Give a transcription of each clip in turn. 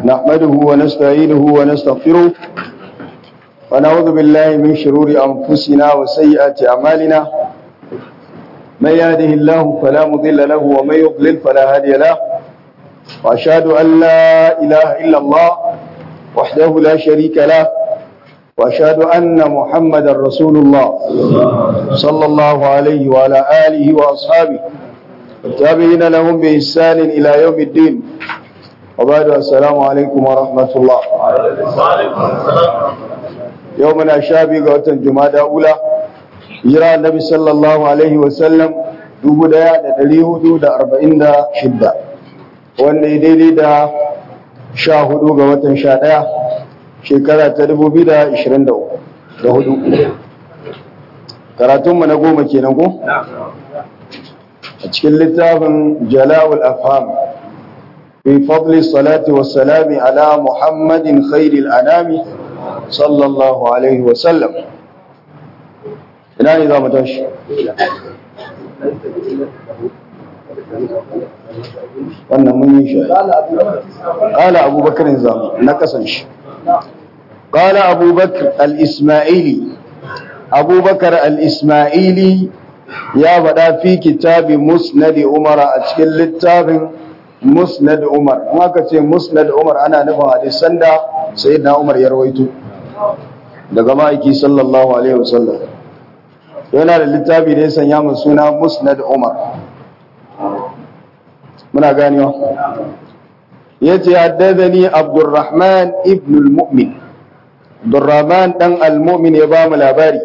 نحمده ونستعينه ونستغفره ونعوذ بالله من شرور أنفسنا وسيئات أعمالنا من يهده الله فلا مضل له ومن يضلل فلا هادي له وأشهد أن لا إله إلا الله وحده لا شريك له وأشهد أن محمدا رسول الله صلى الله عليه وعلى آله وأصحابه والتابعين لهم بإحسان إلى يوم الدين وبعد السلام عليكم ورحمة الله يومنا شابي قوة جمادى أولى يرى النبي صلى الله عليه وسلم dubu daya da dari hudu da arba'in da shidda wanda ya daidai da sha hudu ga watan sha daya shekara ta dubu biyu da ishirin da hudu karatunmu na goma kenan ko a cikin littafin jala'ul afham fi fadli salati wassalami ala muhammadin khairil anami sallallahu alaihi wasallam ina ne za mu tashi wannan mun yi shi ƙala abubakar zamu na kasan shi ƙala abubakar al-ismaili abubakar al-ismaili ya faɗa fi kitabi musnad umar a cikin littafin musnad umar in aka ce musnad umar ana nufin hadisan da sayyidina umar ya rawaito daga ma'aiki sallallahu alaihi wasallam yana da littafi da ya sanya mu suna musnad umar muna ganewa yace haddathani abdurrahman ibn al-mu'min abdurrahman dan al-mu'min ya ba mu labari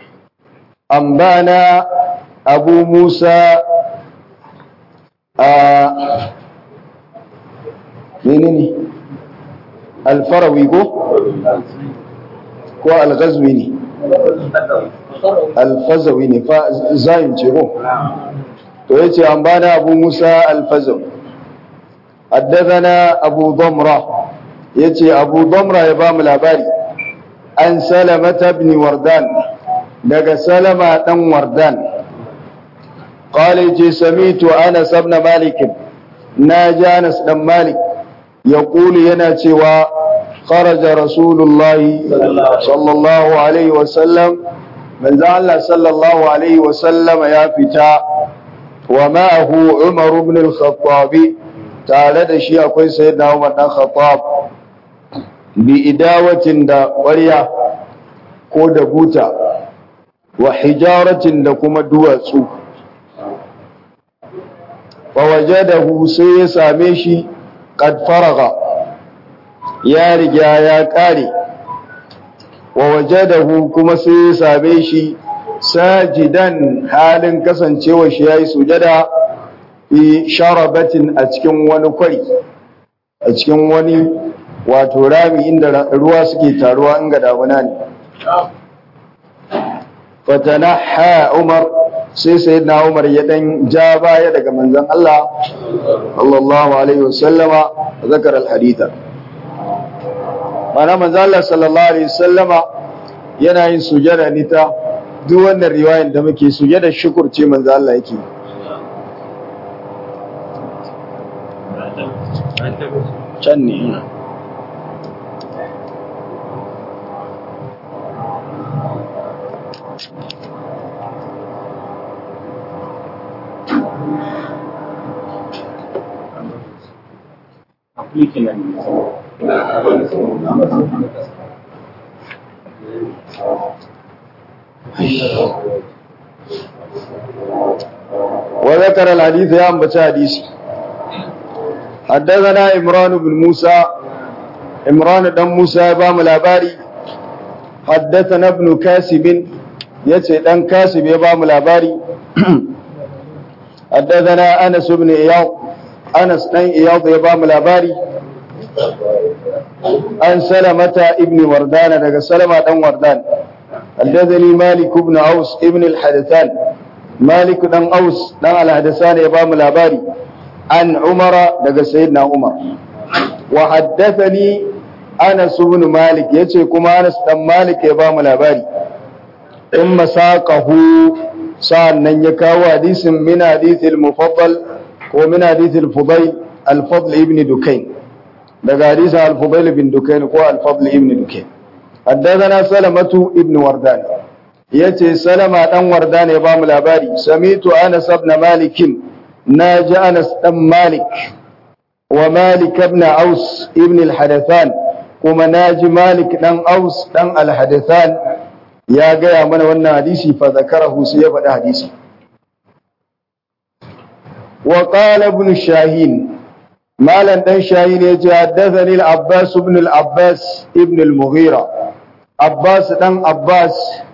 ambana abu musa a menene alfarawi ko ko alghazwi ne alfazawi ne fa zayin ce ko to yace ambana abu musa alfazawi haddathana abu damra yace abu damra ya ba mu labari an salamata ibn wardan daga salama dan wardan قال جي سميت أنس بن مالك ناجى أنس بن مالك يقول يناتي خرج رسول الله صلى الله عليه وسلم من ذا الله صلى الله عليه وسلم يا فتاة ومعه عمر بن الخطاب تعالى دشي أكوي سيدنا عمر بن الخطاب بإداوة دا وريا كود بوتا وحجارة دا كما دواتسو فوجده sai ya same shi qad faraga ya riga ya kare wa wajadahu kuma sai ya same shi sajidan halin kasancewa shi yayi sujada fi sharabatin a cikin wani kwari a cikin wani wato rami inda ruwa suke taruwa in ga damuna ne fatanaha umar sai sayyidina Umar ya dan ja baya daga manzon Allah sallallahu alaihi wasallama zakar alhaditha mana manzon Allah sallallahu alaihi wasallama yana yin sujada ne ta duk wannan riwayar da muke sujada shukur ce manzon Allah yake can ne وذكر الحديث يا أنبت حديثي حدثنا إمران بن موسى إمران بن موسى بام الأباري حدثنا ابن كاسب يتي دان كاسب يبام الأباري حدثنا أنس بن إياض أنس بن إياض يبام الأباري an salamata ibn wardana daga salama dan wardan haddathani malik ibn aus ibn al-hadathan malik dan aus dan al-hadathan ya ba mu labari an umara daga sayyidina umar wa haddathani anas ibn malik yace kuma anas dan malik ya ba mu labari in masaqahu sa'annan ya kawo hadisin min hadithil mufaddal ko min hadithil fudayl al-fadl ibn dukayn daga hadisin al-fudail bin dukain ko al-fadl ibn dukain haddathana salamatu ibn wardan yace salama dan wardan ya ba mu labari samitu anas ibn malik naji anas dan malik wa malik ibn aus ibn al-hadathan kuma naji malik dan aus dan al-hadathan ya gaya mana wannan hadisi fa zakarahu sai ya faɗi hadisi wa qala ibn shahin malan dan shahin ya ce haddathani al-abbas ibn al-abbas ibn al-mughira abbas dan abbas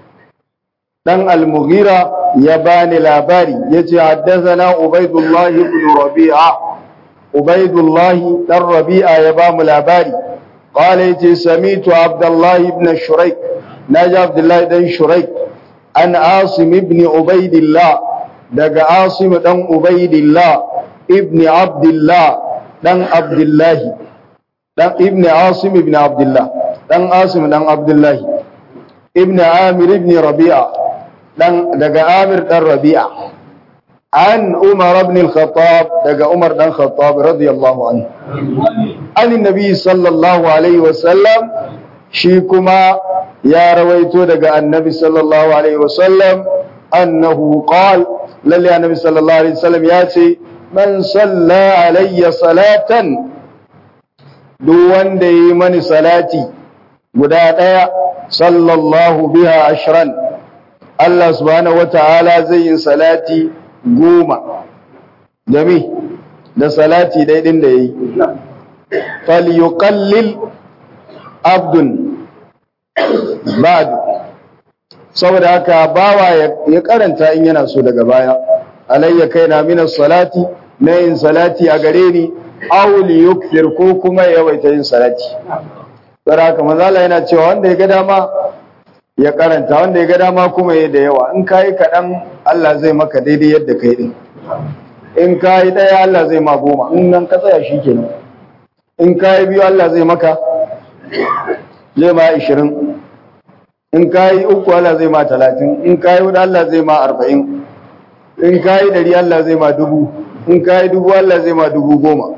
dan al-mughira ya bani labari yace haddathana ubaidullah ibn rabi'a ubaidullah dan rabi'a ya ba mu labari qala yace samitu abdullah ibn shuraik naji abdullah dan shuraik an asim ibn ubaidillah daga asim dan ubaidillah ibn abdullah dan abdullah dan ibn asim ibn abdullah dan asim dan abdullah ibn amir ibn rabi'a dan daga amir dan rabi'a an umar ibn al-khattab daga umar dan khattab radiyallahu anhu an nabi sallallahu alaihi wasallam shi kuma ya rawaito daga annabi sallallahu alaihi wasallam annahu qal lalle annabi sallallahu alaihi wasallam ya ce man salla alayya salatan duk wanda yi mani salati guda daya sallallahu biha ashran Allah subhanahu wata'ala zai yi salati goma da mi da salati daidin da yayi falyuqallil abdun ba'du saboda haka bawa ya karanta in yana so daga baya alayya kaina minas salati na yin salati a gare ni aw li yukthir ko kuma ya yawaita yin salati saboda haka manzala yana cewa wanda ya ga dama ya karanta wanda ya ga dama kuma ya da yawa in kai kaɗan Allah zai maka daidai yadda kai din in kai ɗaya Allah zai ma goma in nan ka tsaya shikenan in kai biyu Allah zai maka zai ma ishirin in ka yi uku Allah zai ma talatin in ka yi hudu Allah zai ma arba'in in ka yi dari Allah zai ma dubu in ka yi dubu Allah zai ma dubu goma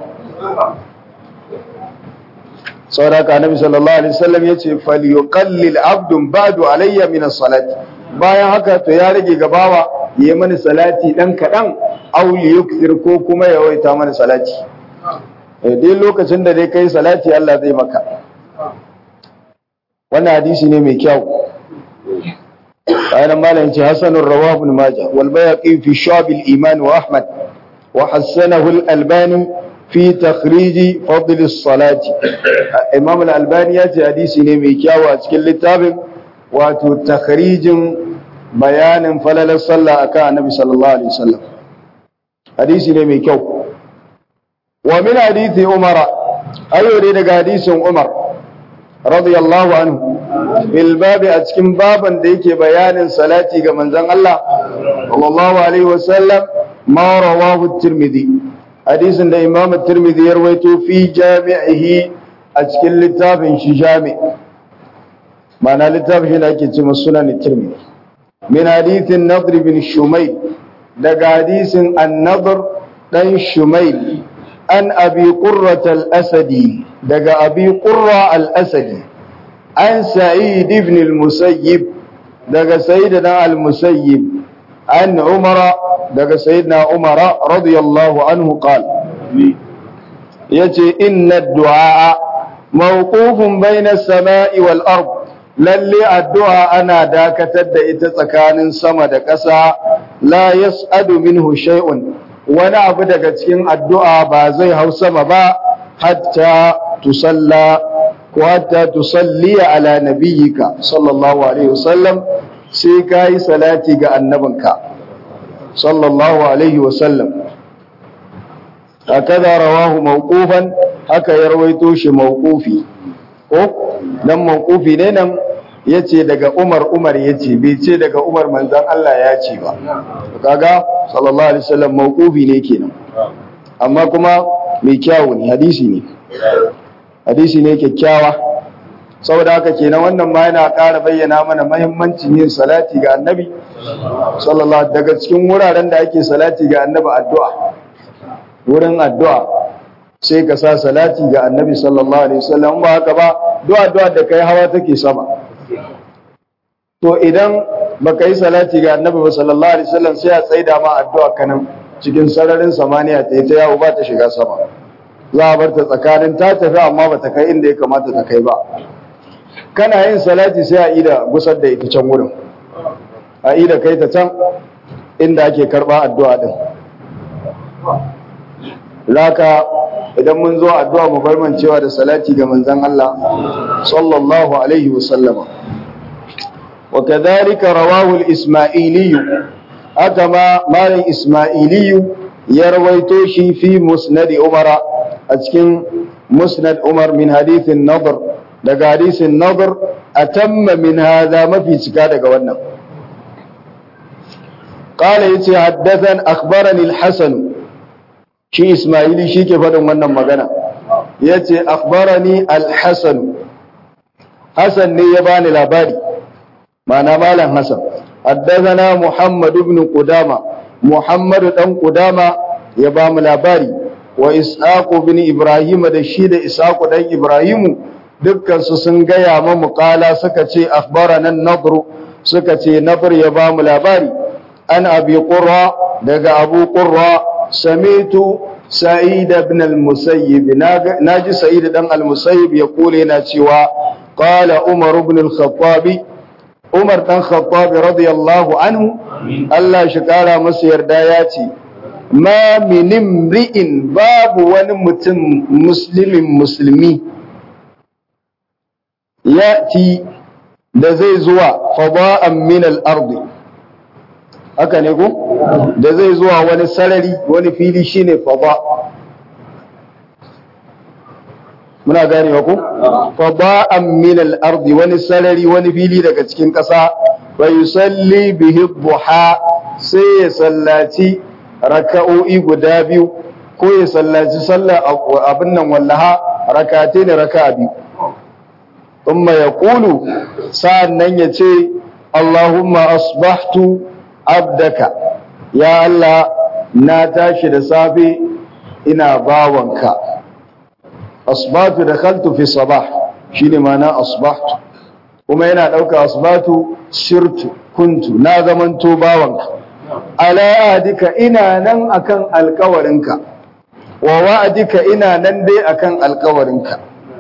sauraka annabi sallallahu alaihi wasallam yace falyuqallil abdun ba'du alayya min as-salati bayan haka to ya rage gabawa yayi mani salati dan kadan aw yukthir ko kuma ya waita mani salati eh dai lokacin da dai kai salati Allah zai maka wannan hadisi ne mai kyau ayan malam ce hasanur rawahu ibn majah wal bayaqi fi shab al iman wa ahmad wa hasanahu al albani fi takhrij fadl as salati imam al albani ya ce hadisi ne mai kyau a cikin littafin wato takhrijin bayanin falalar sallah akan annabi sallallahu alaihi wasallam hadisi ne mai kyau wa min hadisi umara ayo ne daga hadisin umar radiyallahu anhu bil babi a cikin baban da yake bayanin salati ga manzon Allah sallallahu alaihi wasallam ma rawahu tirmidhi hadisin da imam tirmidhi ya rawaito fi jami'ihi a cikin littafin shi jami ma'ana littafin shi da ake cewa sunan tirmidhi min hadithin nadr bin shumayl daga hadisin an-nadr dan shumayl an abi qurrat al-asadi daga abi qurra al-asadi an sa'id ibn al-musayyib daga sayyidina al-musayyib an umara daga sayyidina umara radiyallahu anhu qala yace inna ad-du'a mawqufun bayna as-sama'i wal ard lalle addu'a ana dakatar da ita tsakanin sama da ƙasa la yas'adu minhu shay'un wani abu daga cikin addu'a ba zai hau sama ba hatta tusalla ko hatta tusalli ala nabiyyika sallallahu alaihi wasallam sai kai salati ga annabinka sallallahu alaihi wasallam hakaza rawahu mawqufan haka ya rawaito shi mawqufi ko dan mawqufi ne nan yace daga Umar Umar yace bai ce daga Umar manzon Allah ya ce ba kaga sallallahu alaihi wasallam mawqufi ne kenan amma kuma mai kyawu ne hadisi ne hadisi ne kyakkyawa saboda haka kenan wannan ma yana ƙara bayyana mana mahimmancin yin salati ga annabi sallallahu daga cikin wuraren da ake salati ga annabi addu'a wurin addu'a sai ka sa salati ga annabi sallallahu alaihi wasallam ba haka ba du'a du'a da kai hawa take sama to idan baka yi salati ga annabi ba sallallahu alaihi wasallam sai a tsaida ma addu'a kanan cikin sararin samaniya ta yi ta yawo ba ta shiga sama za a bar ta tsakanin ta tafi amma ba ta kai inda ya kamata ta kai ba kana yin salati sai a ida gusar da ita can wurin a ida kai ta can inda ake karba addu'a din laka idan mun zo addu'a mu bar cewa da salati ga manzon Allah sallallahu alaihi wasallama wa kadhalika rawahu al-isma'ili haka ma malam isma'ili ya rawaito shi fi musnad umara a cikin musnad umar min hadithin nadr daga hadisin nadr atamma min hadha mafi cika daga wannan قال يتي حدثن أخبرني الحسن shi Ismaili shi ke faɗin wannan magana ya ce akhbarani al-hasan Hassan ne ya bani labari mana malam Hassan haddathana Muhammad ibn Qudama Muhammad dan Qudama ya ba mu labari wa Ishaq ibn Ibrahim da shi da Ishaq dan Ibrahim dukkan su sun gaya ma muqala suka ce akhbarana an-nadr suka ce nadr ya ba mu labari an abi qurra daga abu qurra سميت سعيد بن المسيب ناجي سعيد بن المسيب يقول هنا cewa قال عمر بن الخطاب عمر بن الخطاب رضي الله عنه الله شكارا masa yarda ya ce ma min imri'in babu wani mutum muslimin musulmi yati da zai zuwa fada'an min al-ardi haka ne ko da zai zuwa wani sarari wani fili shine fada muna ganewa ko fada'an min al-ardi wani sarari wani fili daga cikin ƙasa wa yusalli bihi duha sai ya sallaci raka'o'i guda biyu ko ya sallaci sallar abin nan wallaha rakate ne raka'a biyu thumma yaqulu sa'an nan ya ce Allahumma asbahtu abdaka ya Allah na tashi da safe ina bawanka asbatu da khaltu fi sabah shine ma'ana asbahtu kuma yana dauka asbatu shirtu kuntu na zamanto bawanka ala ahdika ina nan akan alkawarinka wa wa'adika ina nan dai akan alkawarinka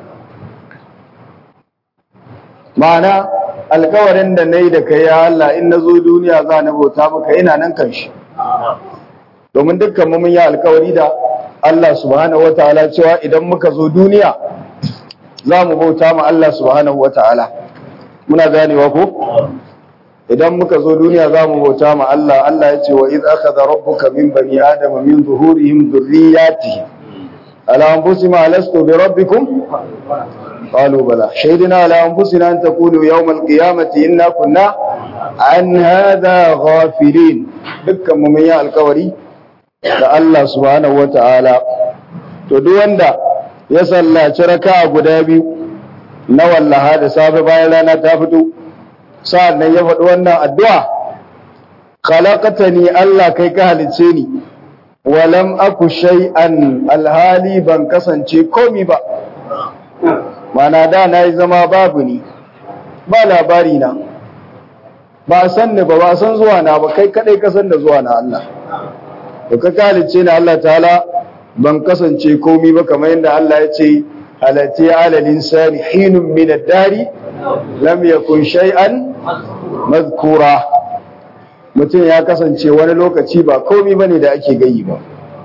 ma'ana alkawarin da na yi da kai ya Allah in na zo duniya za na bauta maka ina nan kan shi domin dukkan mun yi alkawari da Allah subhanahu wa ta'ala cewa idan muka zo duniya za mu bauta ma Allah subhanahu wa ta'ala muna ganewa ko idan muka zo duniya za mu bauta ma Allah Allah ya ce wa iz akhadha rabbuka min bani adama min zuhurihim dhurriyyatihim ala anfusihim alastu bi rabbikum قالوا بلى شهدنا على أنفسنا أن تقولوا يوم القيامة إنا كنا عن هذا غافلين دكا مميا الكوري da Allah subhanahu wata'ala to duk wanda ya sallaci raka'a guda biyu na wallaha da safe bayan rana ta fito sa'an nan ya faɗi wannan addu'a khalaqatani Allah kai ka halice ni walam aku shay'an alhali ban kasance komi ba mana da na yi zama babu ni ba labari na ba san ni ba ba san zuwa na ba kai kadai ka san da zuwa na Allah to ka kalice ni Allah ta'ala ban kasance komi ba kamar yadda Allah ya ce halati ala linsani hinun min ad-dari lam yakun shay'an madhkura mutum ya kasance wani lokaci ba komi bane da ake gayi ba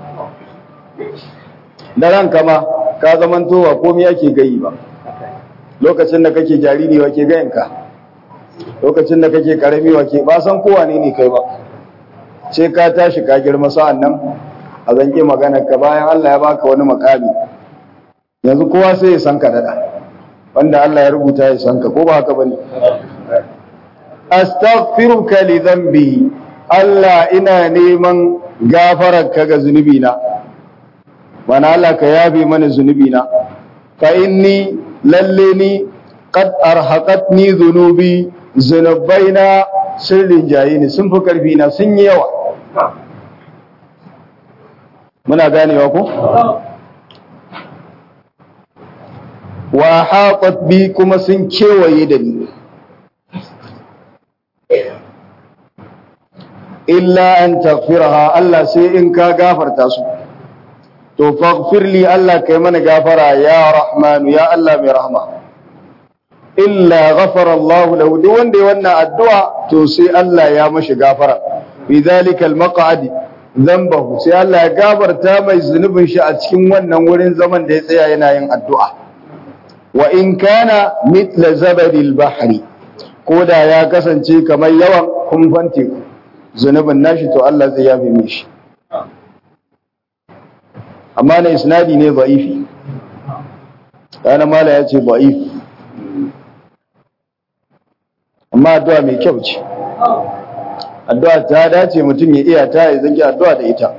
da ranka ma ka zamanto ba komi ake gayi ba lokacin da kake jariri wa ke gayanka lokacin da kake karami wa ke ba san kowa ne ne kai ba sai ka tashi ka girma sa'an nan a zanke maganar ka bayan Allah ya baka wani makami yanzu kowa sai ya san ka dada wanda Allah ya rubuta ya san ka ko ba haka bane astaghfiruka li dhanbi Allah ina neman gafararka ga zunubi na mana Allah ka yabe mana zunubi na fa inni lalle ni qad arhaqatni dhunubi zunubaina sun rinjaye ni sun fi karfi na sun yi yawa muna ganewa ko wa haƙat bi kuma sun kewaye da ni illa an taghfiraha Allah sai in ka gafarta su to faghfir li Allah kai mana gafara ya rahmanu ya Allah mai rahma illa ghafara Allah lahu duk wanda ya wannan addu'a to sai Allah ya mashi gafara bi dhalika al-maq'ad dhanbahu sai Allah ya gafarta mai zunubin shi a cikin wannan wurin zaman da ya tsaya yana yin addu'a wa in kana mithla zabadil bahri ko da ya kasance kamar yawan kumfan teku zunubin nashi to Allah zai yafe mishi amma na isnadi ne da'ifi kana mala ya ce da'if amma addu'a mai kyau ce addu'a ta dace mutum ya iya ta ya zaki addu'a da ita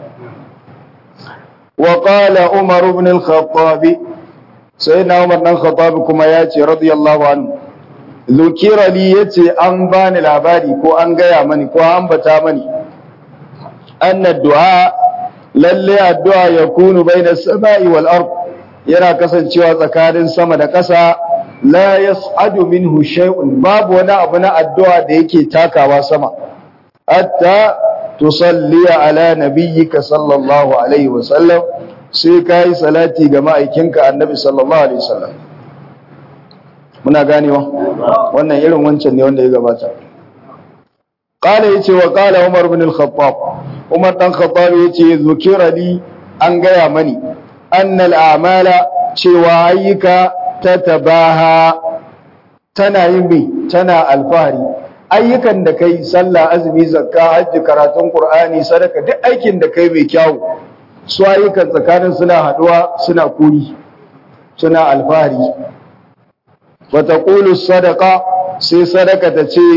wa qala umar ibn al-khattab sayyidina umar dan khattab kuma ya ce radiyallahu anhu zukira li yace an bani labari ko an gaya mani ko an bata mani anna du'a lalle addu'a yakunu baina samai wal ard yana kasancewa tsakanin sama da ƙasa la yas'adu minhu shay'un babu wani abu na addu'a da yake takawa sama hatta tusalli ala nabiyyika sallallahu alaihi wa sallam sai kai salati ga ma'aikinka annabi sallallahu alaihi wasallam muna ganewa wannan irin wancan ne wanda ya gabata qala yace wa qala umar ibn al-khattab umar dan khattab yace zukira li an gaya mani annal a'mala cewa ayyuka tatabaha tana yin bi tana alfahari ayyukan da kai sallah azumi zakka hajji karatun qur'ani sadaka duk aikin da kai mai kyau su ayyukan tsakanin suna haduwa suna kuri suna alfahari wata ƙulu sadaka sai sadaka ta ce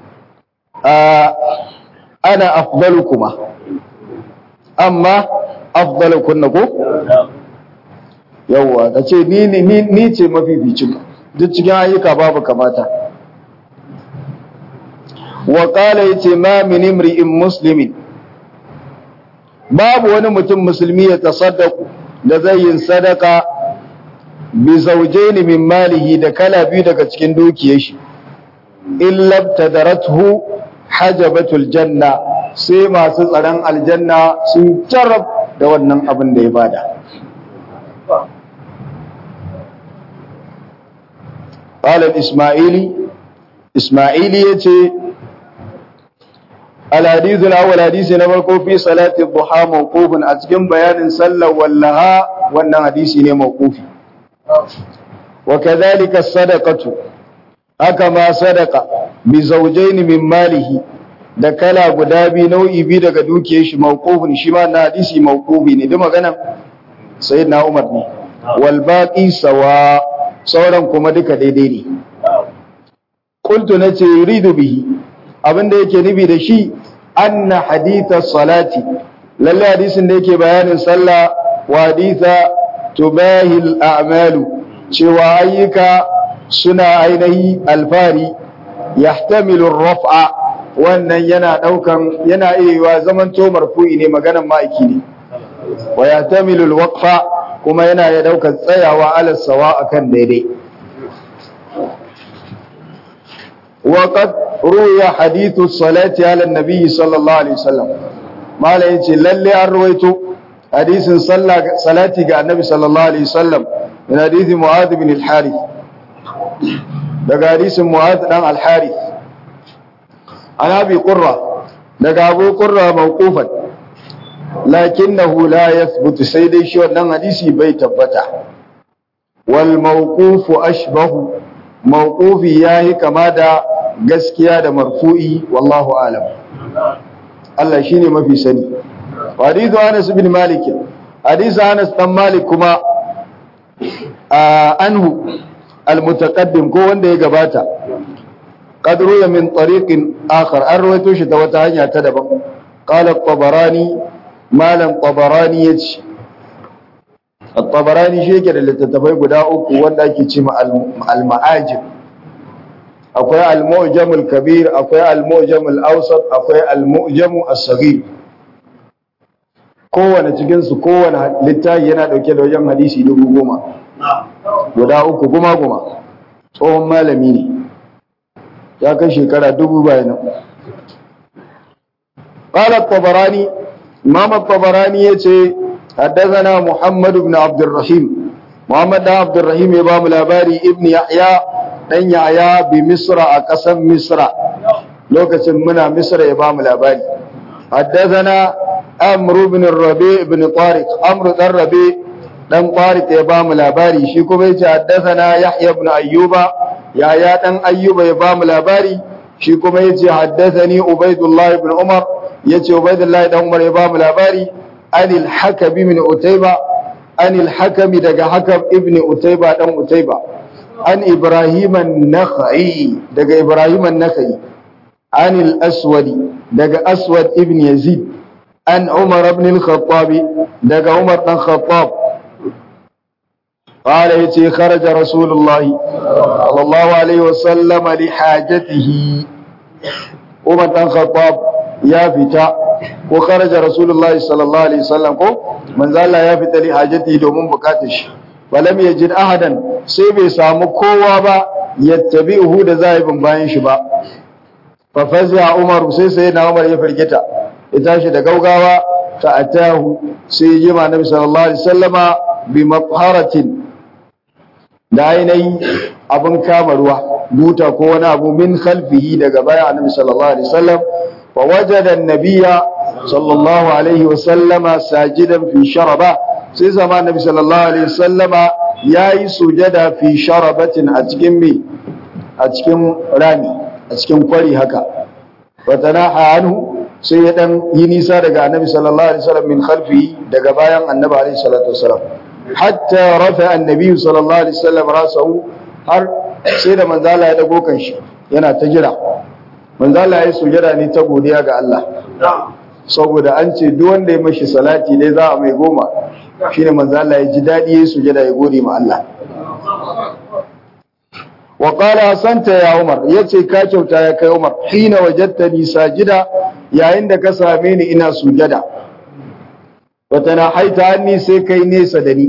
ana afdalu kuma amma afdalu kunna ko? yawwa ta ce ni ce mafificin duk cikin ayyuka babu kamata wa ƙala ya ce ma min imri'in muslimin babu wani mutum musulmi ya tasaddaku da zai yin sadaka bi zawjaini min malihi da kala biyu daga cikin dukiyar shi illa tadarathu hajabatul janna sai masu tsaron aljanna sun jarab da wannan abin da ya bada qala isma'ili isma'ili yace الحديث الأول حديث نبركو في صلاة الضحى موقوف أتكم بيان صلى واللها وأن حديث موقوف وكذلك الصدقة أكما صدقة بزوجين من ماله da kala guda biyu nau'i biyu daga dukiyar shi mawqufun shi ma na hadisi mawqufi ne da magana sayyidina Umar ne wal baqi sawa sauran kuma duka daidai ne qultu nace yuridu bihi abinda yake nufi da shi anna haditha salati lalle hadisin da yake bayanin sallah wa haditha tubahil a'malu cewa ayyuka suna ainihi alfari yahtamilu raf'a wannan yana daukan yana iya zaman to marfu'i ne maganan ma'aiki ne wa yahtamilu alwaqfa kuma yana ya daukan tsayawa ala sawa akan daidai وقد روي حديث الصلاة على النبي صلى الله عليه وسلم ما لا يجي للي أرويته حديث صلى صلاتي على النبي صلى الله عليه وسلم من حديث معاذ بن الحارث ده حديث معاذ بن الحارث عن أبي قرة ده أبو قرة موقوفا لكنه لا يثبت سيدي شو أن حديثي بيت بتا والموقوف أشبه موقوفي ياهي كما ده gaskiya da marfu'i wallahu alam Allah shine mafi sani hadithu Anas bin Malik hadithu Anas dan Malik kuma anhu almutaqaddim ko wanda ya gabata qad ruya min tariqin akhar an rawaito shi ta wata hanya ta daban qala at-tabarani malam tabarani yace at-tabarani shi yake da littattafai guda uku wanda ake cewa al-ma'ajib akwai al-mu'jamul kabir akwai al-mu'jamul awsat akwai al-mu'jamu as-saghir kowane cikin su kowane littafi yana dauke da wajen hadisi dubu goma guda uku guma guma tsohon malami ne ya kai shekara dubu bayanan قال الطبراني امام الطبراني yace حدثنا محمد بن عبد الرحيم محمد بن عبد الرحيم امام الاباري ابن يحيى dan yaya bi misra a ƙasar misra lokacin muna misra ya bamu labari haddathana amr ibn rabi ibn tariq amr dan rabi dan tariq ya bamu labari shi kuma yace haddathana yahya ibn ayyuba yaya dan ayyuba ya bamu labari shi kuma yace haddathani ubaidullah ibn umar yace ubaidullah dan umar ya bamu labari anil hakabi min utayba anil hakami daga hakam ibn utayba dan utayba an Ibrahim an-Nakhai daga Ibrahim an-Nakhai an al-Aswad daga Aswad ibn Yazid an Umar ibn al-Khattab daga Umar dan Khattab قال يتي خرج رسول الله صلى الله عليه وسلم لحاجته عمر بن الخطاب يا فتا وخرج رسول الله صلى الله عليه وسلم من ذا يا فتا لحاجته domin bukatar shi falam yajid ahadan sai bai samu kowa ba yattabi'uhu da zai bin bayan shi ba fa fazi'a umar sai sai na umar ya firgita ya tashi da gaugawa ta atahu sai ya jima nabi sallallahu alaihi wasallama bi mafharatin da ainihi abin kama ruwa buta ko wani abu min khalfihi daga baya annabi sallallahu alaihi wasallam wa wajada an-nabiyya sallallahu alaihi wasallama sajidan fi sharaba sai zama nabi sallallahu alaihi wasallama yayi sujada fi sharabatin a cikin me a cikin rami a cikin kwari haka watanaha anhu sai ya dan yi nisa daga annabi sallallahu alaihi wasallam min khalfi daga bayan annabi alaihi salatu wasallam hatta rafa annabi sallallahu alaihi wasallam rasahu har sai da manzo Allah ya dago kan shi yana ta jira manzo Allah ya sujada ne ta godiya ga Allah saboda an ce duk wanda ya mashi salati dai za a mai goma shine manzo Allah ya ji dadi ya sujada ya gode ma Allah wa qala asanta ya Umar yace ka kyauta ya kai Umar hina wajadtani sajida yayin da ka same ni ina sujada wa tanahaita anni sai kai nesa da ni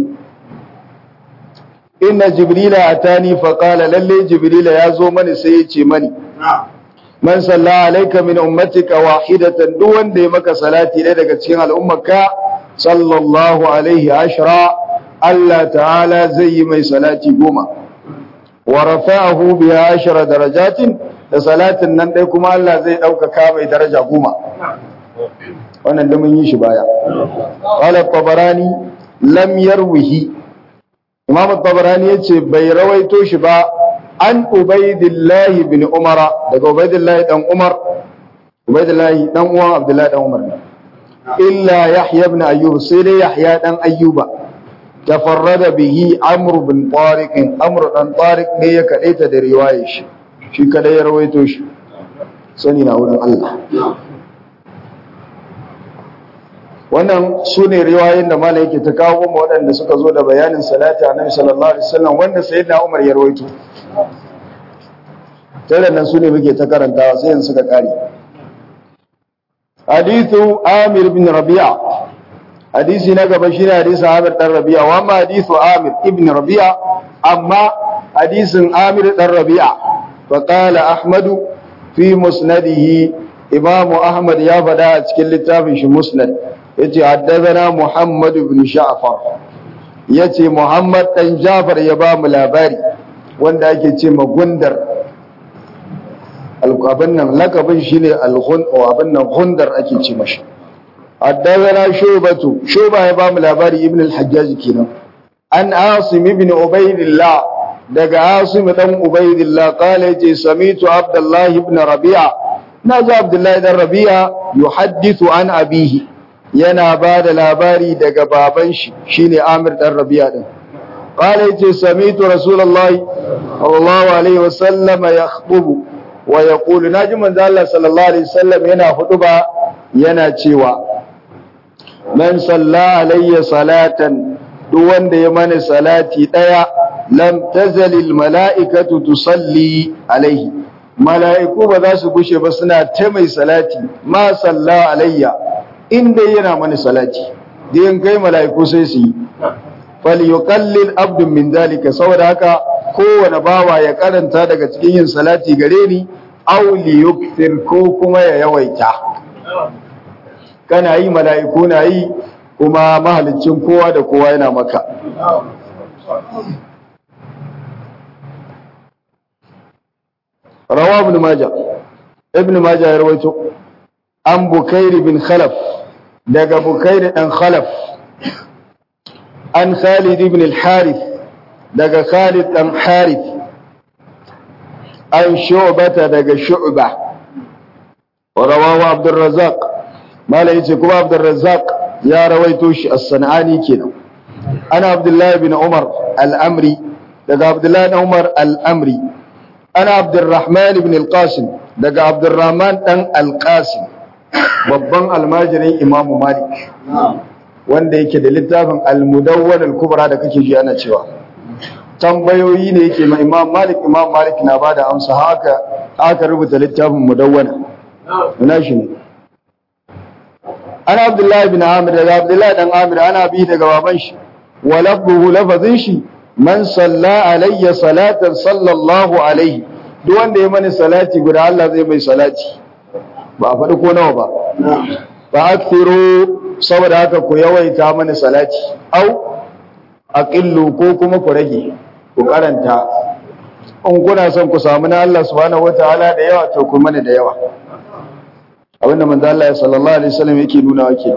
inna jibrila atani fa qala lalle jibrila ya zo mani sai ya ce mani man salla alayka min ummatika wahidatan duk wanda ya maka salati ɗaya daga cikin al'ummarka sallallahu alaihi ashra Allah ta'ala zai yi mai salati goma wa rafa'ahu biha ashra darajatin da salatin nan ɗaya kuma Allah zai ɗaukaka mai daraja goma wannan da mun yi shi baya qala tabarani lam yarwihi imam tabarani yace bai rawaito shi ba an ubaidillahi bin umara daga ubaidillahi dan umar ubaidillahi dan uwan abdullahi dan umar illa yahya ibn ayyub sai dai yahya dan ayyuba tafarrada bihi amr bin tariq amr dan tariq ne ya kadaita da riwayar shi shi kada ya rawaito shi sani na wurin Allah wannan su ne riwayoyin da malai yake ta kawo mu waɗanda suka zo da bayanin salati annabi sallallahu alaihi wasallam wanda sayyidina Umar ya rawaito tare nan su ne muke ta karantawa sai yanzu suka kare hadithu Amir bin Rabi'a hadisi na gaba shine hadisin Amir dan Rabi'a wa amma hadithu Amir ibn Rabi'a amma hadisin Amir dan Rabi'a fa qala Ahmadu fi musnadihi Imam Ahmad ya faɗa a cikin littafin shi Musnad yace haddathana Muhammad ibn Ja'far yace Muhammad dan Ja'far ya ba mu labari wanda ake ce magundar abin nan lakabin shine al-ghun abin nan gundar ake ce mashi haddathana Shubatu Shuba ya ba mu labari Ibn al-Hajjaj kenan an Asim ibn Ubaydillah daga Asim dan Ubaydillah qala yace samitu Abdullah ibn Rabi'a naji Abdullah dan Rabi'a yuhaddithu an abihi yana ba da labari daga baban shi shine Amir dan Rabi'a din qala yace samitu rasulullahi sallallahu alaihi wasallam yakhutubu wa yaqulu naji manzo Allah sallallahu alaihi wasallam yana hutuba yana cewa man salla alayya salatan duk wanda ya mani salati daya lam tazalil mala'ikatu tusalli alaihi mala'iku ba za su gushe ba suna ta mai salati ma salla alayya inda yana mani salati da yin kai mala'iku sai su yi falyuqallil abdun min dalika saboda haka kowane bawa ya karanta daga cikin yin salati gare ni aw liyukthir ko kuma ya yawaita kana yi mala'iku na yi kuma mahalicin kowa da kowa yana maka rawa ibn majah ibn majah ya rawaito an bukairi bin khalaf daga bukairi dan khalaf an khalid ibn al-harith daga khalid dan harith an shu'bata daga shu'ba wa rawahu abdur razzaq mala yace kuma abdur razzaq ya rawaito shi as-sanani kenan ana abdullah ibn umar al-amri daga abdullah ibn umar al-amri ana abdurrahman ibn al-qasim daga abdurrahman dan al-qasim babban almajirin imamu malik wanda yake da littafin al-mudawwar al-kubra da kake ji ana cewa tambayoyi ne yake ma imam malik imam malik na bada amsa haka aka rubuta littafin mudawwana ina shi ne ana abdullahi bin amir daga abdullahi dan amir ana bi daga baban shi wa lafzuhu lafazin shi man salla alayya salatan sallallahu alaihi duk wanda ya mani salati guda Allah zai mai salati ba a faɗi ko nawa ba fa akthiru saboda haka ku yawaita mani salati au aqillu ko kuma ku rage ku karanta in kuna son ku samu na Allah subhanahu wataala da yawa to ku mani da yawa abinda manzo Allah sallallahu alaihi wasallam yake nuna wake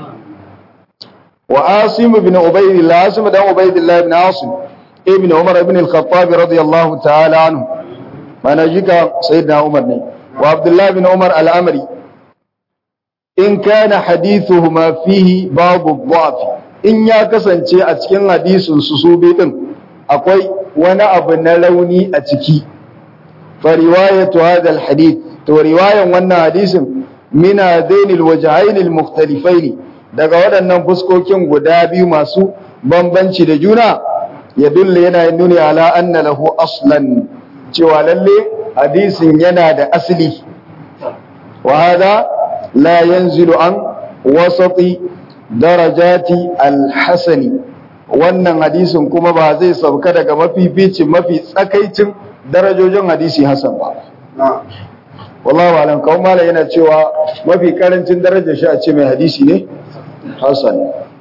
wa asim ibn ubaydillah asim dan ubaydillah ibn asim ibn umar ibn al-khattab radiyallahu ta'ala anhu mana jika sayyidina umar ne wa abdullah ibn umar al-amri in kana hadithuhuma fihi babu dhaf in ya kasance a cikin hadisin su su bi din akwai wani abu na rauni a ciki fa riwayatu hadha al-hadith to riwayan wannan hadisin min hadaini al-wajhain al-mukhtalifain daga waɗannan fuskokin guda biyu masu bambanci da juna ya dulle yana nuni ala anna lahu aslan cewa lalle hadisin yana da asali wa hada la yanzilu an wasati darajati alhasani wannan hadisin kuma ba zai sauka daga mafificin mafi tsakaicin darajojin hadisi hasan ba wallahu alam kawai mala yana cewa mafi karancin darajar shi a ce mai hadisi ne hasan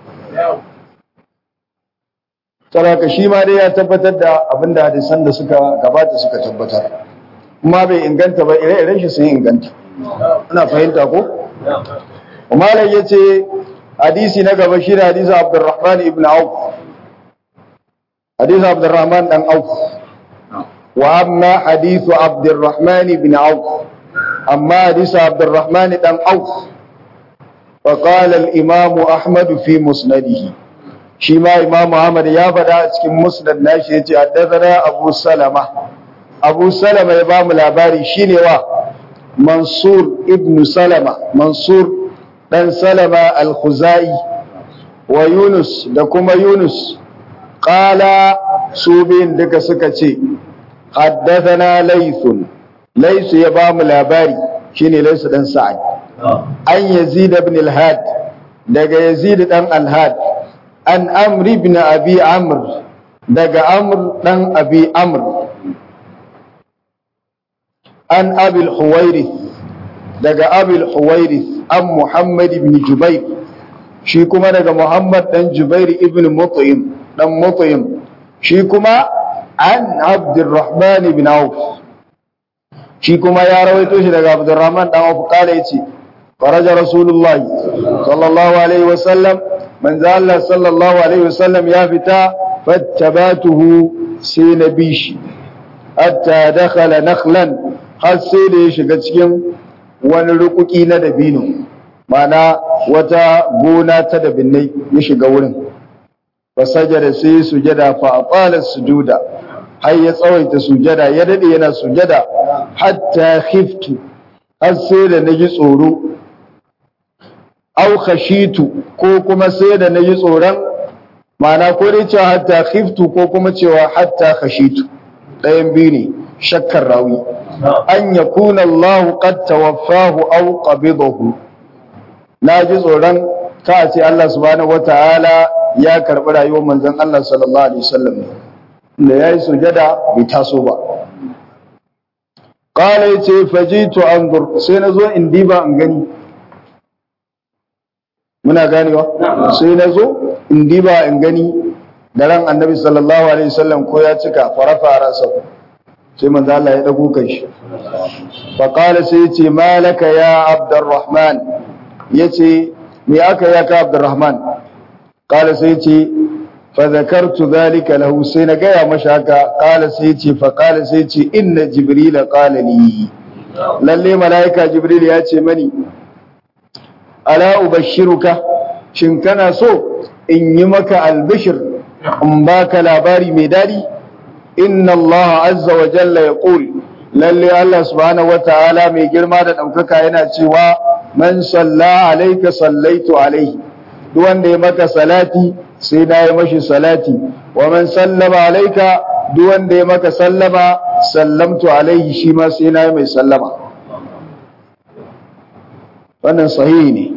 saraka shi ma dai ya tabbatar da abinda hadisan da suka gabata suka tabbatar kuma bai inganta ba ire-iren shi sun inganta ana fahimta ko malam yace hadisi na gaba shi da hadisi Abdurrahman ibn Auf hadisi Abdurrahman dan Auf wa amma hadithu Abdurrahman ibn Auf amma hadisi Abdurrahman dan Auf فقال الإمام أحمد في مسنده shi ma imamu Ahmad ya faɗa a cikin musnad nashi yace haddathana Abu Salama Abu Salama ya bamu labari shine wa Mansur ibn Salama Mansur dan Salama al-Khuzai wa Yunus da kuma Yunus qala su bin duka suka ce haddathana Laythun Layth ya bamu labari shine Layth dan Sa'ad an Yazid ibn al-Had daga Yazid dan al-Had an amri ibn abi amr daga amr dan abi amr an abil huwairith daga abil huwairith an muhammad ibn jubair shi kuma daga muhammad dan jubair ibn mut'im dan mut'im shi kuma an abdurrahman ibn auf shi kuma ya rawaito shi daga abdurrahman dan auf kala yace faraja rasulullahi sallallahu alaihi wasallam manzo Allah sallallahu alaihi wasallam ya fita fattabatuhu sai na bishi hatta dakhala nakhlan har sai da ya shiga cikin wani rukuki na dabino mana wata gona ta dabinnai ya shiga wurin fa sajada sai sujada fa aqala sujuda har ya tsawaita sujada ya dade yana sujada hatta khiftu har sai da naji tsoro au khashitu ko kuma sai da nayi tsoron ma'ana ko dai cewa hatta khiftu ko kuma cewa hatta khashitu ɗayan biyu ne shakkar rawi an yakuna Allah qad tawaffahu aw qabidahu naji tsoron ka ce Allah subhanahu wataala ya karbi rayuwar manzon Allah sallallahu alaihi wasallam da yayi sujada bai taso ba qala yace fajitu anzur sai nazo in diba in gani muna ganewa sai nazo in diba in gani daren annabi sallallahu alaihi wasallam ko ya cika farafa rasa sai manzo Allah ya dago kai shi fa qala sai yace malaka ya abdurrahman yace me aka ya ka abdurrahman qala sai yace fa zakartu dhalika lahu sai na gaya masa haka qala sai yace fa qala sai yace inna jibril qala li lalle malaika jibril ya ce mani ala ubashiruka shin kana so in yi maka albishir in baka labari mai dadi inna Allah azza wa jalla ya ƙul lalle Allah subhanahu wa ta'ala mai girma da ɗaukaka yana cewa man salla alaika sallaitu alaihi duk wanda ya maka salati sai na yi mashi salati wa man sallama alaika duk wanda ya maka sallama sallamtu alaihi shi ma sai na yi mai sallama wannan sahihi ne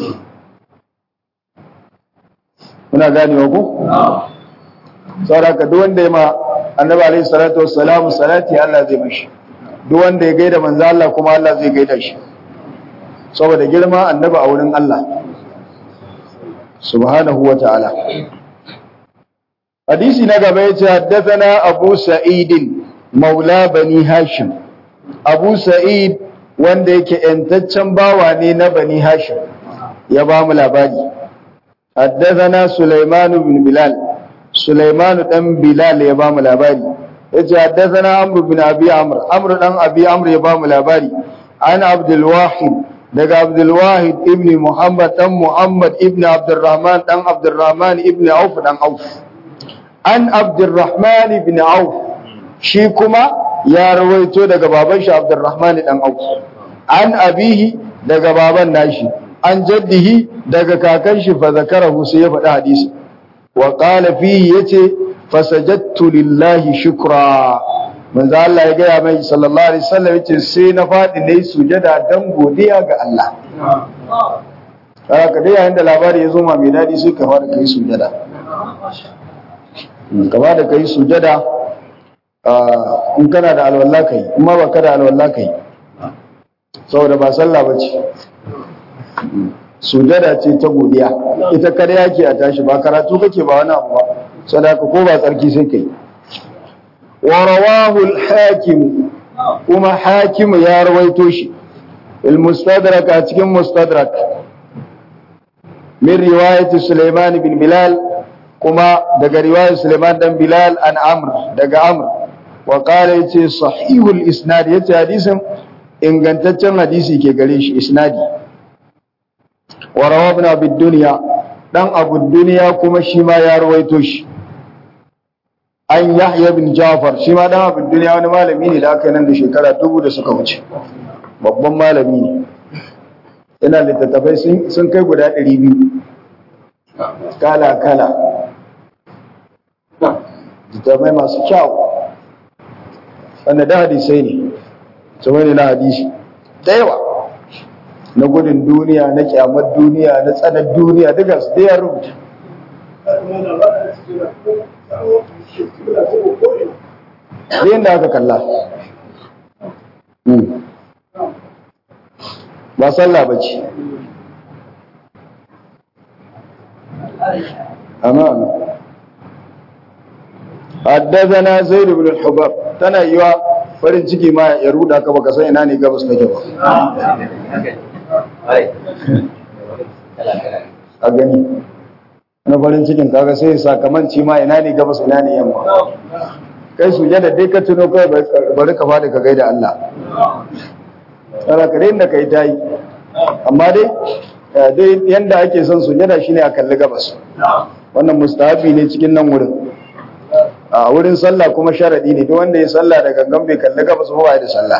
muna ganewa ku? sauraka duk wanda ya ma annabi alaihi salatu wassalamu salati Allah zai mashi duk wanda ya gaida manzo Allah kuma Allah zai gaida shi saboda girma annabi a wurin Allah subhanahu wa ta'ala hadisi na gaba yace haddathana Abu Sa'id maula bani Hashim Abu Sa'id wanda yake yantaccen bawa ne na bani Hashim ya ba mu labari haddathana Sulaiman bin Bilal Sulaimanu dan Bilal ya bamu labari yace haddathana Amr bin Abi Amr Amr dan Abi Amr ya bamu labari an Abdul Wahid daga Abdul Wahid ibn Muhammad dan Muhammad ibn Abdurrahman dan Abdurrahman ibn Auf dan Auf an Abdurrahman ibn Auf shi kuma ya rawaito daga baban shi Abdurrahman dan Auf an abihi daga baban nashi an jaddihi daga kakan shi fa zakarahu sai ya faɗi hadisi wa qala fihi yace fasajadtu lillahi shukra manzo Allah ya gaya mai sallallahu alaihi wasallam yace sai na fadi nayi sujada dan godiya ga Allah haka dai yayin da labari ya zo ma mai dadi sai ka fara kai sujada ka fara kai sujada in kana da alwala kai kuma ba ka da alwala kai saboda ba sallah bace sujada ce ta godiya ita kada yake a tashi ba karatu kake ba wani abu ba sadaka ko ba tsarki sai kai wa rawahu al-hakim kuma hakim ya rawaito shi al-mustadrak a cikin mustadrak min riwayat Sulaiman bin Bilal kuma daga riwayar Sulaiman dan Bilal an Amr daga Amr wa qala yace sahihul isnad yace hadisin ingantaccen hadisi ke gare shi isnadi wa rawabna bid dunya dan abu dunya kuma shi ma ya rawaito shi an yahya bin jafar shi ma dan abu dunya wani malami ne da aka nan da shekara dubu da suka wuce babban malami ne yana littattafai sun kai guda ɗari biyu kala kala littattafai masu kyau wanda da hadisai ne su ne na hadisi da yawa na gudun duniya na kyamar duniya na tsanar duniya duka su ya rubuta yin da aka kalla ba sallah ba ce amma haddazana zaid ibn al-hubab tana yiwa farin ciki ma ya ruda ka baka san ina ne gabas take ba a gani na farin cikin kaga sai sakamanci ma ina ne gabas ina ne yamma kai su da dai ka tuno kai bari ka fada ka gaida Allah tsara ka da kai tayi amma dai dai yanda ake son sujada shine a kalli gabas wannan mustahabi ne cikin nan wurin a wurin sallah kuma sharadi ne duk wanda ya sallah da gangan bai kalli gabas ba ya da sallah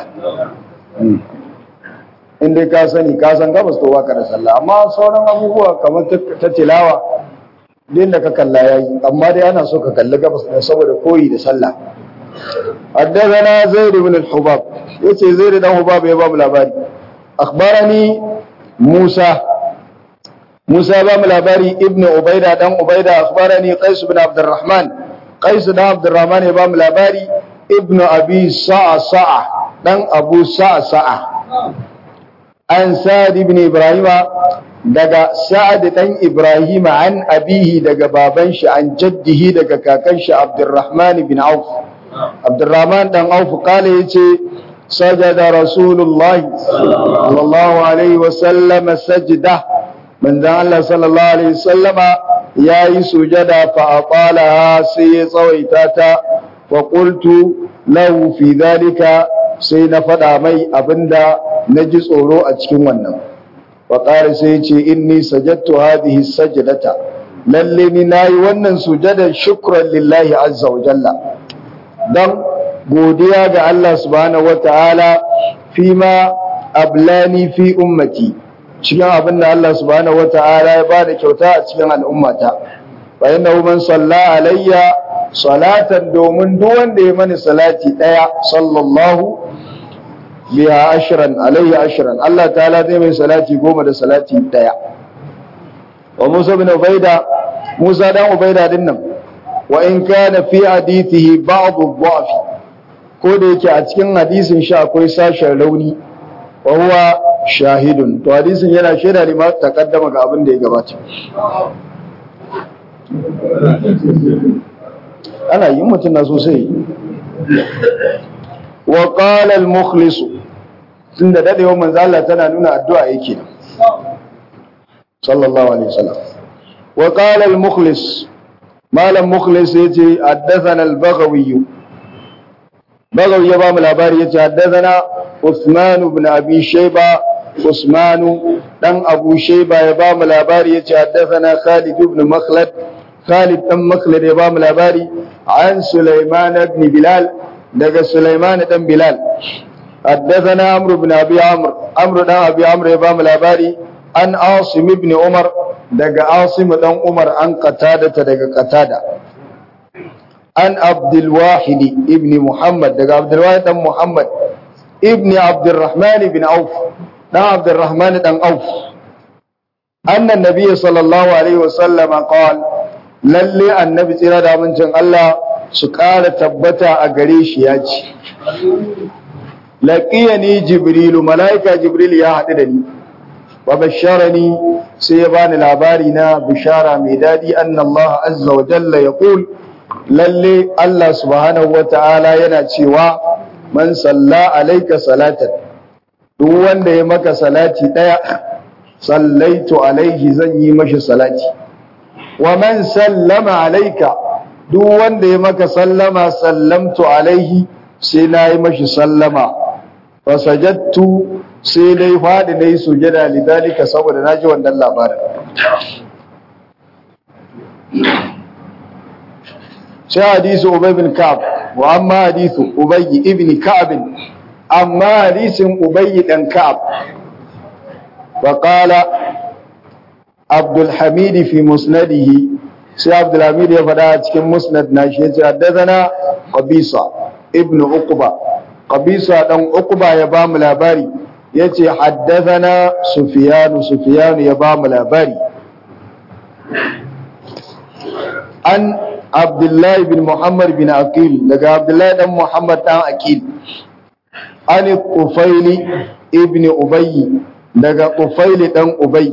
in dai ka sani ka san gabas to baka da sallah amma sauran abubuwa kamar ta tilawa din da ka kalla yayi amma dai ana so ka kalli gabas ne saboda koyi da sallah حدثنا زيد بن الحباب يتي زيد بن الحباب يا باب الأباري أخبرني موسى Musa ba mu labari ibn Ubaida dan Ubaida akhbarani Qais ibn Abdurrahman Qais dan Abdurrahman ya ba mu labari ibn Abi Sa'a Sa'a dan Abu Sa'a Sa'a an Sa'ad ibn Ibrahim daga Sa'ad dan Ibrahim an abihi daga baban shi an jaddihi daga kakan shi Abdurrahman ibn Auf Abdurrahman dan Auf kale yace sajada Rasulullah sallallahu alaihi wasallam sajdah manzon Allah sallallahu alaihi wasallama yayi sujada fa aqalaha sai ya tsawaita ta fa qultu lahu fi dhalika sai na fada mai abinda naji tsoro a cikin wannan fa qala sai ya ce inni sajadtu hadhihi sajdata lalle ni nayi wannan sujada shukran lillahi azza wa jalla dan godiya ga Allah subhanahu wataala fima ablani fi ummati cikin abin da Allah subhanahu wata'ala ya bada kyauta a cikin al'ummata fa innahu man salla alayya salatan domin duk wanda ya mani salati daya sallallahu biha ashran alayhi ashran Allah ta'ala zai mai salati goma da salati daya wa Musa bin Ubaida Musa dan Ubaida din nan wa in kana fi hadithihi ba'd ad-dha'f ko da yake a cikin hadisin shi akwai sashen rauni wa huwa shahidun to hadisin yana shaida ne ma takaddama ga abin da ya gabata ana yin mutum na sosai wa qala al mukhlis tunda dadewa manzo Allah tana nuna addu'a yake sallallahu alaihi wasallam wa qala al mukhlis malam mukhlis yace haddathana al baghawi baghawi ya ba mu labari yace haddathana Uthman ibn Abi Shayba Usman dan Abu Shayba ya ba mu labari yace haddathana Khalid ibn Makhlad Khalid dan Makhlad ya ba mu labari an Sulaiman ibn Bilal daga Sulaiman dan Bilal haddathana Amr ibn Abi Amr Amr dan Abi Amr ya ba mu labari an Asim ibn Umar daga Asim dan Umar an Qatada daga Qatada an Abdul Wahid ibn Muhammad daga Abdul Wahid dan Muhammad ibn Abdurrahman ibn Auf dan Abdurrahman dan Auf anna nabiyyi sallallahu alaihi wasallam qala lalle annabi tsira da amincin Allah su ƙara tabbata a gare shi ya ce laqiyani jibrilu malaika jibril ya haɗu da ni wa basharani sai ya bani labari na bishara mai dadi anna Allah azza wa jalla yaqul lalle Allah subhanahu wa ta'ala yana cewa man salla alaika salatan duk wanda ya maka salati daya sallaitu alaihi zan yi mashi salati wa man sallama alaika duk wanda ya maka sallama sallamtu alaihi sai na yi mashi sallama fa sajadtu sai dai fadi dai sujada lidalika saboda naji wannan labarin sai hadisu ubay bin ka'ab wa amma hadisu ubay ibn ka'ab amma hadisin ubay dan ka'ab wa qala abdul hamid fi musnadihi sai abdul hamid ya fada cikin musnad nashi yace haddathana qabisa ibn uqba qabisa dan uqba ya ba mu labari yace haddathana sufyan sufyan ya ba mu labari an abdullahi bin muhammad bin aqil daga abdullahi dan muhammad dan aqil an tufaili ibn ubayy daga tufaili dan ubay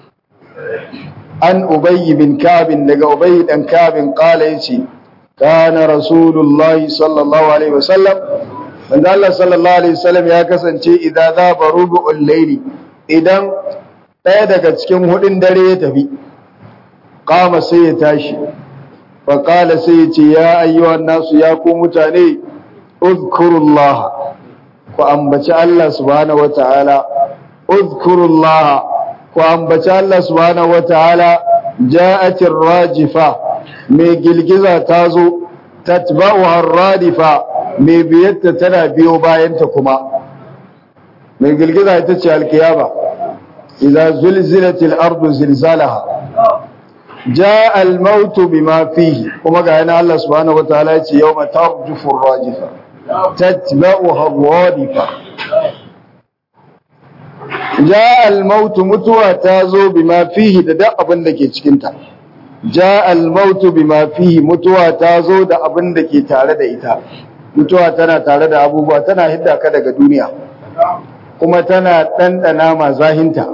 an ubay bin ka'b daga ubay dan ka'b qala yace kana rasulullahi sallallahu alaihi wasallam manzo Allah sallallahu alaihi wasallam ya kasance idan za barubu'ul layli idan ɗaya daga cikin hudin dare ya tafi qama sai ya tashi fa qala sai ya ce ya ayyuhan nasu ya ku mutane uzkurullah ku ambaci Allah subhanahu wataala uzkurullah ku ambaci Allah subhanahu wataala ja'atir rajifa mai girgiza ta zo tatba'u radifa mai biyatta tana biyo bayanta kuma mai girgiza ita ce alkiyama idza zulzilatil ardu zilzalaha jaa al maut bima fihi kuma ga yana Allah subhanahu wataala yace yawma tarjufu rajifa tatba'u radifa ja al-mautu mutuwa ta zo bima fihi da duk abin da ke cikin ta ja al-mautu bima fihi mutuwa ta zo da abin da ke tare da ita mutuwa tana tare da abubuwa tana hidda ka daga duniya kuma tana ɗanɗana ma zahinta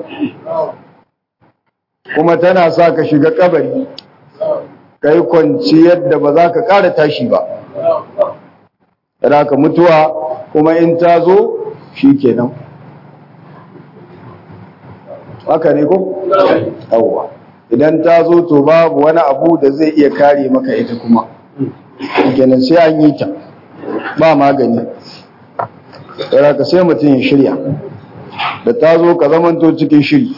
kuma tana sa ka shiga kabari ka yi kwanciyar da ba za ka ƙara tashi ba ka mutuwa kuma in ta zo shi kenan haka ne ko? yawwa idan ta zo to babu wani abu da zai iya kare maka ita kuma kenan sai an yi ta ba magani ka sai mutum ya shirya da ta zo ka zamanto cikin shiri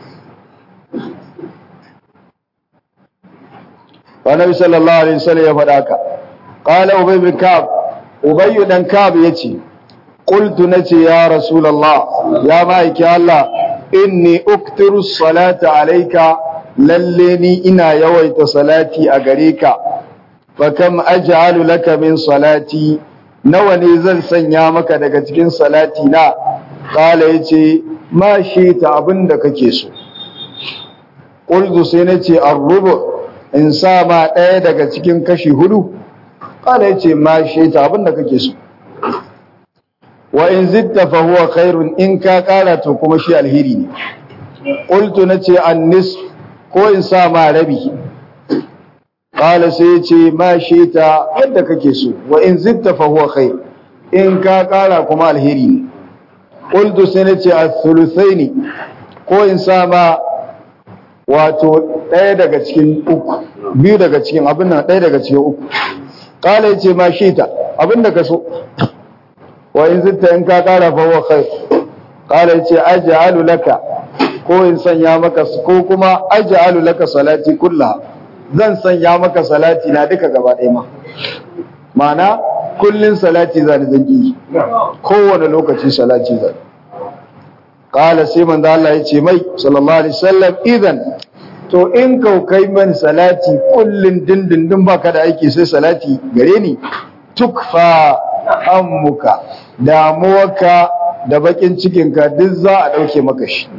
Annabi sallallahu alaihi wasallam ya faɗa ka qala ubay bin ka'ab ubay dan ka'ab yace qultu nace ya rasulullah ya ma'aiki Allah inni uktiru salata alayka lalle ni ina yawaita salati a gare ka fa kam aj'alu laka min salati nawa ne zan sanya maka daga cikin salati na qala yace ma shi ta abinda kake so qultu sai nace ar-rubu in sa ma ɗaya daga cikin kashi hudu ƙala ya ce ma shi ta abin da kake so wa in zitta fa huwa khairun in ka ƙara to kuma shi alheri ne qultu nace annis ko in sa ma rabi ƙala sai ya ce ma shi ta yadda kake so wa in zitta fa huwa khair in ka ƙara kuma alheri ne qultu sai nace ath-thuluthaini ko in sa ma wato ɗaya daga cikin uku biyu daga cikin abin nan ɗaya daga cikin uku kala yace ma shi ta abin da ka so wa in zitta in ka kara fa wa khair kala yace aj'alu laka ko in sanya maka ko kuma aj'alu laka salati kullaha zan sanya maka salati na duka gaba ɗaya ma ma'ana kullun salati zan zanki kowane lokaci salati zan Kala sai manzo Allah ya ce mai sallallahu alaihi wasallam idan to in kau kai man salati kullun dindindin baka da aiki sai salati gare ni tukfa hammuka damuwarka da bakin cikinka duk za a dauke maka shi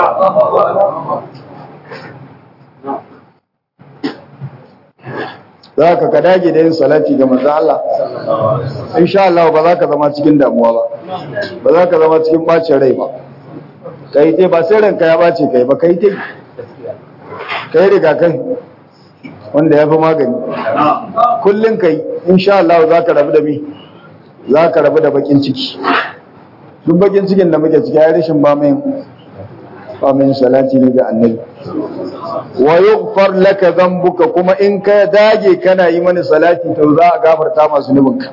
za ka ka dage da yin salati ga manzo Allah insha Allah ba za ka zama cikin damuwa ba ba za ka zama cikin bacin rai ba kai te ba sai ranka ya bace kai ba kai te kai riga kai wanda ya fi magani kullum kai insha Allah za ka rabu da mi za ka rabu da bakin ciki duk bakin cikin da muke ciki ya rashin ba mai ba mai salati ne ga annabi wa yughfar laka dhanbuka kuma in ka dage kana yi mani salati to za a gafarta masu nubinka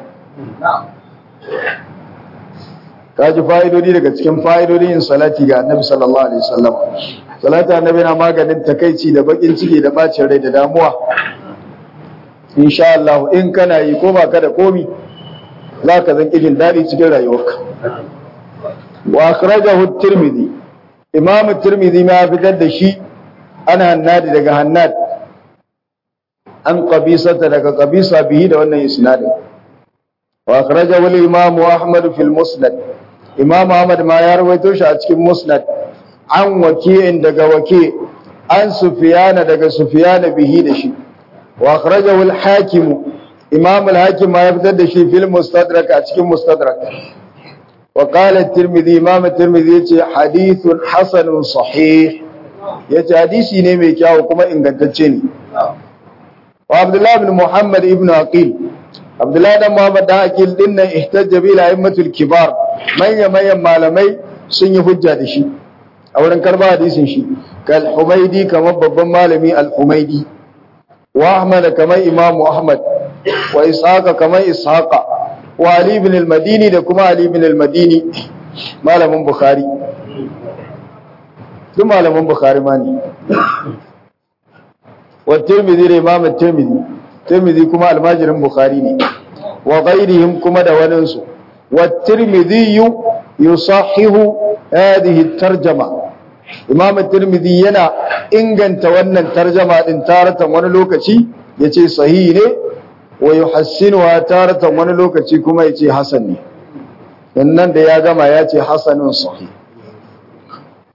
ka ji fa'idodi daga cikin fa'idodin yin salati ga annabi sallallahu alaihi wasallam salati annabi na maganin takaici da bakin ciki da bacin rai da damuwa insha Allah in kana yi ko ba ka da komi za ka zan jin daɗi cikin rayuwarka wa akhrajahu at-tirmidhi imam at-tirmidhi ma fitar da shi ana hannadi daga hannad an qabisata daga qabisa bihi da wannan isnadin wa akhrajahu al-imam ahmad fi al-musnad imam ahmad ma ya rawaito shi a cikin musnad an waki'in daga waki an sufiyana daga sufiyana bihi da shi wa akhrajahu al-hakim imam al-hakim ma ya fitar da shi fil mustadrak a cikin mustadrak wa qala at-tirmidhi imam at-tirmidhi yace hadithun hasanun sahih yace hadisi ne mai kyau kuma ingantacce ne wa abdullah ibn muhammad ibn aqil abdullah dan muhammad dan aqil din nan ihtajja bi la'immatul kibar manya manyan malamai sun yi hujja da shi a wurin karba hadisin shi kal humaidi kamar babban malami al humaidi wa ahmad kamar imam ahmad wa ishaqa kamar ishaqa wa ali ibn al madini da kuma ali ibn al madini malamin bukhari duk malamin bukhari ma ne wa tirmidhi da imam tirmidhi tirmidhi kuma almajirin bukhari ne wa ghairihim kuma da waninsu wa tirmidhi yusahihu hadhihi tarjama imam tirmidhi yana inganta wannan tarjama din taratan wani lokaci yace sahihi ne wa yuhassinuha taratan wani lokaci kuma yace hasan ne nan da ya gama yace hasanun sahih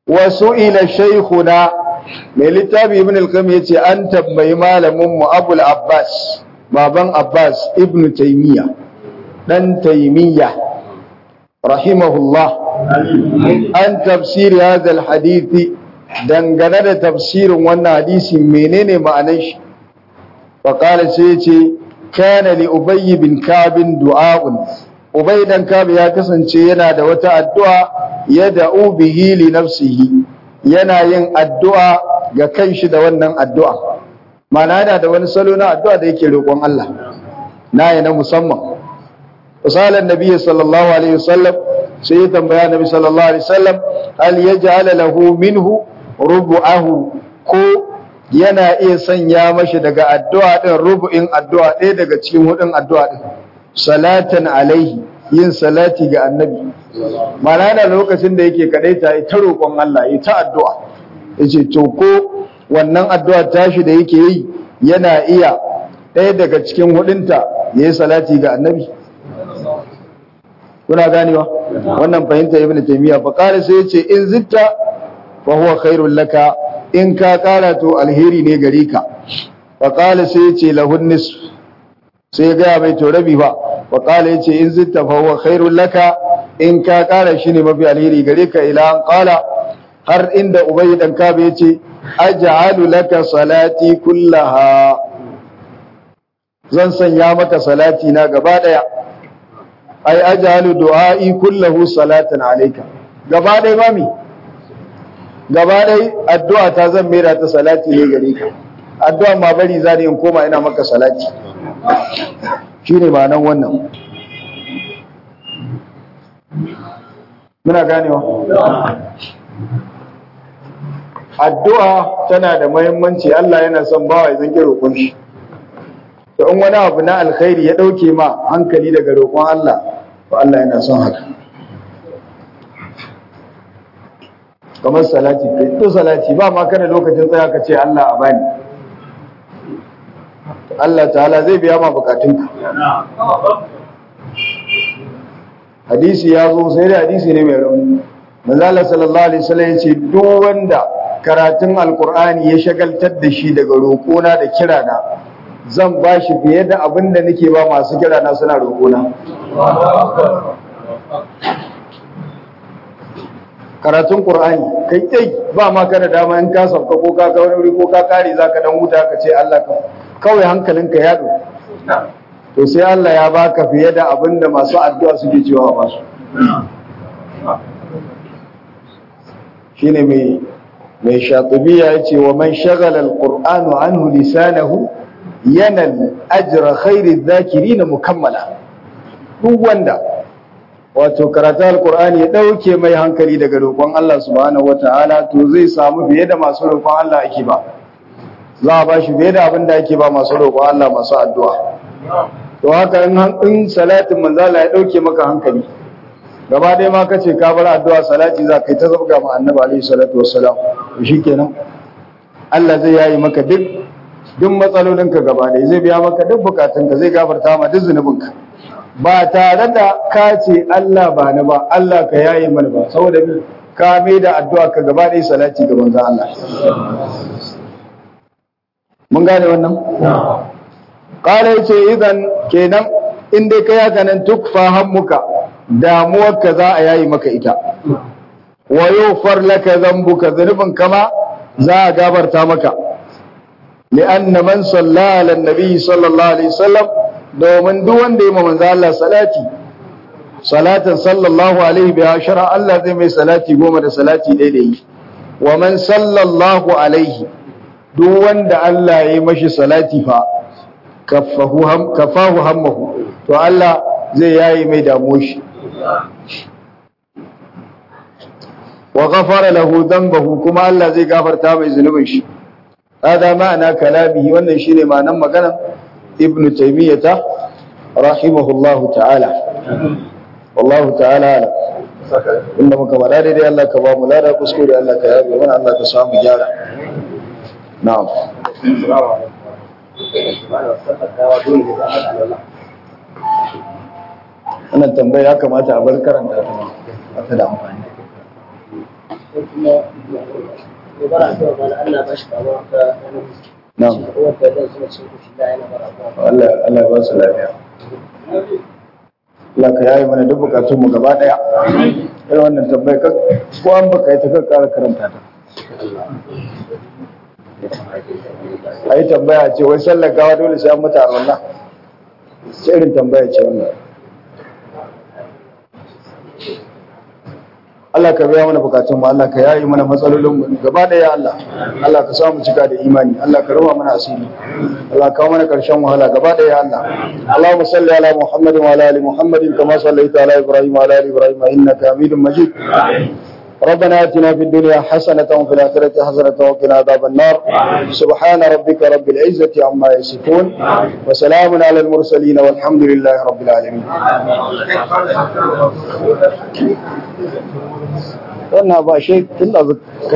wasu ila shaykhuna mai littafi ibn al-qayyim yace an tambayi malamin mu abul abbas baban abbas ibn taymiya dan taymiya rahimahullah an tafsiri hadha al-hadith dangane da tafsirin wannan hadisi menene ma'anar shi fa qala sai yace kana li ubay bin ka'b du'a'un ubay dan ka'b ya kasance yana da wata addu'a yad'u bihi li nafsihi yana yin addu'a ga kanshi da wannan addu'a mana yana da wani salo na addu'a da yake roƙon Allah na yi na musamman misalan nabi sallallahu alaihi wasallam sai ya tambaya nabi sallallahu alaihi wasallam hal yaj'ala lahu minhu rubu'ahu ko yana iya sanya mashi daga addu'a din rubu'in addu'a ɗaya daga cikin hudun addu'a din salatan alaihi yin salati ga annabi mana da lokacin da yake kadaita ya ta roƙon Allah ya ta addu'a yace to ko wannan addu'a tashi da yake yi yana iya ɗaya daga cikin hudunta yayi salati ga annabi kuna ganewa wannan fahimta ibnu taymiya fa qala sai yace in zitta fa huwa khairul laka in ka kara to alheri ne gare ka fa qala sai yace lahun nisf sai ga mai to rabi ba fa qala yace in zitta fa huwa khairul laka in ka kara shi ne mafi alheri gare ka ila an qala har inda ubay dan kabe yace aj'alu laka salati kullaha zan sanya maka salati na gaba daya ai aj'alu du'a'i kullahu salatan alayka gaba daya mami gaba daya addu'a ta zan mera ta salati ne gare ka addu'a ma bari zani in koma ina maka salati shine ma'anan wannan muna ganewa addu'a tana da muhimmanci Allah yana son bawa ya zanke roƙon shi to in wani abu na alkhairi ya dauke ma hankali daga roƙon Allah to Allah yana son haka kamar salati kai to salati ba ma kana lokacin tsaya ka ce Allah a bani Allah ta'ala zai biya ma bukatunka hadisi ya zo sai da hadisi ne mai rauni manzala sallallahu alaihi wasallam yace duk wanda karatun alqur'ani ya shagaltar da shi daga roƙona da kirana zan ba shi fiye da abin da nake ba masu kirana suna roƙona karatun qur'ani kai kai ba ma kana dama in ka sauka ko ka ga wani ko ka kare zaka dan huta ka ce Allah ka kawai hankalinka ya do to sai Allah ya baka fiye da abin da masu addu'a suke cewa ba su shine mai mai shatibiya yace wa man shagala alqur'anu anhu lisanahu yanal ajra khairi dhakirin mukammala duk wanda wato karatu alqur'ani ya dauke mai hankali daga roƙon Allah subhanahu wataala to zai samu fiye da masu roƙon Allah ake ba za a ba shi fiye da abin da ake ba masu roƙon Allah masu addu'a to haka in salatin manzala ya dauke maka hankali gaba ɗaya ma kace ka bar addu'a salati za ka yi ta zabga ma annabi alaihi salatu wassalam to shikenan Allah zai yayi maka duk duk matsalolinka gaba ɗaya zai biya maka duk bukatunka zai gafarta ma duk zunubinka ba tare da ka ce Allah ba ni ba Allah ka yayi mana ba saboda bi ka mai da addu'a ka gaba ɗaya salati ga manzon Allah mun gane wannan qala yace idan kenan in dai kai haka nan tukfa hammuka damuwarka za a yayi maka ita wa yufar laka dhanbuka dhanubun kama za a gabarta maka li'anna man salla ala nabi sallallahu alaihi wasallam domin duk wanda ya manzo Allah salati salatan sallallahu alaihi bi ashara Allah zai mai salati goma da salati daidai wa man sallallahu alaihi duk wanda Allah ya yi mashi salati fa kafahu ham kafahu hammahu to Allah zai yayi mai damuwar shi wa ghafara lahu dhanbahu kuma Allah zai gafarta mai zunubin shi hada ma'ana kalamihi wannan shine ma'anar maganar ibn taymiyah rahimahullahu ta'ala wallahu ta'ala inda muka bada daidai Allah ka ba mu lada kuskure Allah ka yabe mana Allah ka samu gyara na'am wannan tambaya ya kamata a bar karanta ta da amfani kuma ya bara addu'a ba Allah ba shi kama ta na'am wanda zan suna cikin kushi da yana bara addu'a Allah Allah ya ba su lafiya Allah ka yayi mana duk bukatun mu gaba daya irin wannan tambayar ka ko an baka yi ta ka kara karanta ta ai tambaya ce wai sallar gawa dole sai an mata arwalla ce irin tambaya ce wannan Allah ka biya mana bukatun mu Allah ka yayi mana matsalolin mu gaba daya Allah Allah ka samu cika da imani Allah ka rawa mana asiri Allah ka kawo mana karshen wahala gaba daya Allah Allahumma salli ala Muhammadin wa ala ali Muhammadin kama sallaita ala Ibrahim wa ala ali Ibrahim innaka Hamidum Majid ربنا اتنا في الدنيا حسنة وفي الآخرة حسنة وقنا عذاب النار سبحان ربك رب العزة عما يصفون وسلام على المرسلين والحمد لله رب العالمين wannan ba shi tun da